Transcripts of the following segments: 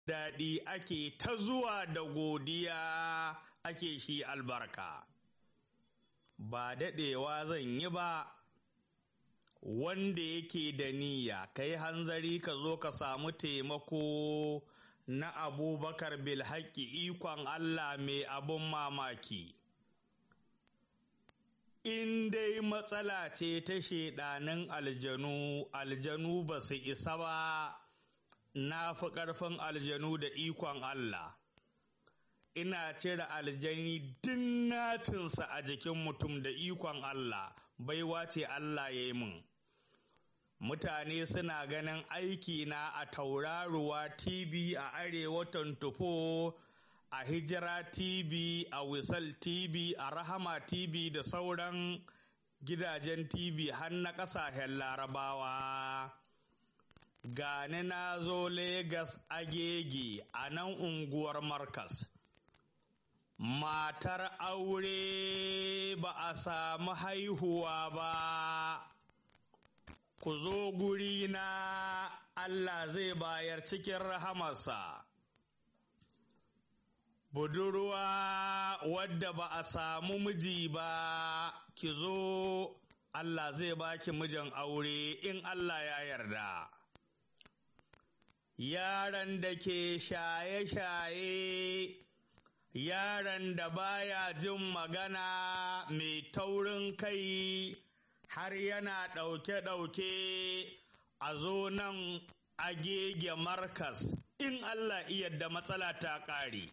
daɗi ake ta zuwa da godiya ake shi albarka. Ba daɗewa zan yi ba, wanda yake da niyya, ka yi hanzari ka zo ka samu taimako na abubakar bilhaƙi ikon Allah mai abun mamaki. In dai matsala ce ta shaiɗanin aljanu, aljanu ba su isa ba. na fi ƙarfin aljanu da ikon Allah, ina cire aljani din nacinsa a jikin mutum da ikon Allah, baiwa ce Allah ya yi min. Mutane suna ganin aikina a tauraruwa TV a Arewa tufo a Hijira TV, a Wisal TV, a Rahama TV da sauran gidajen TV har na ƙasashen Larabawa. gani na zo Legas agege a nan unguwar Markas. Matar aure ba a samu haihuwa ba, ku zo guri na Allah zai bayar cikin rahamarsa. Budurwa wadda ba a samu miji ba, ki zo Allah zai baki mijin aure in Allah ya yarda. yaran da ke shaye-shaye, yaran da baya jin magana mai taurin kai har yana ɗauke-ɗauke a zo nan agege markas in Allah da matsala ta ƙare.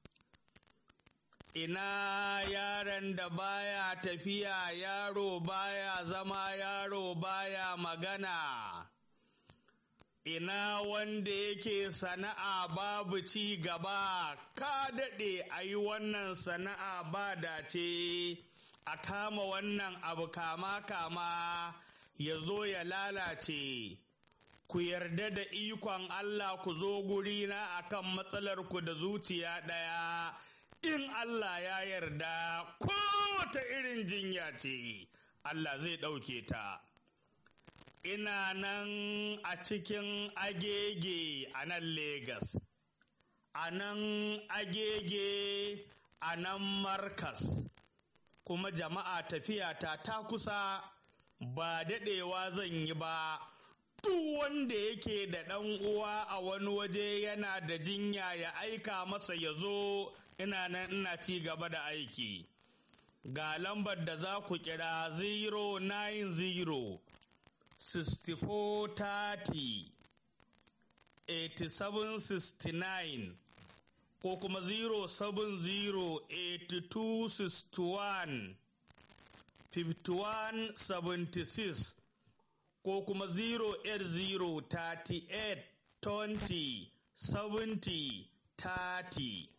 Ina yaran da baya tafiya yaro baya zama yaro baya magana. ina wanda yake sana'a babu ci gaba ka daɗe a yi wannan sana'a ba dace a kama wannan abu kama kama ya zo ya lalace ku yarda da ikon Allah ku zo gurina akan matsalar ku da zuciya ɗaya in Allah ya yarda kowace irin jinya ce Allah zai ɗauke ta. ina nan a cikin agege a nan Legas, a nan agege a nan Markas, kuma jama'a tafiyata ta kusa ba daɗewa zan yi ba. Duk wanda yake da ɗan uwa a wani waje yana da jinya ya aika masa ya zo ina nan ina ci gaba da aiki. Ga lambar da za ku kira 090 6430 8769 ko kuma 0708261 5176 ko kuma 08038 20 70 30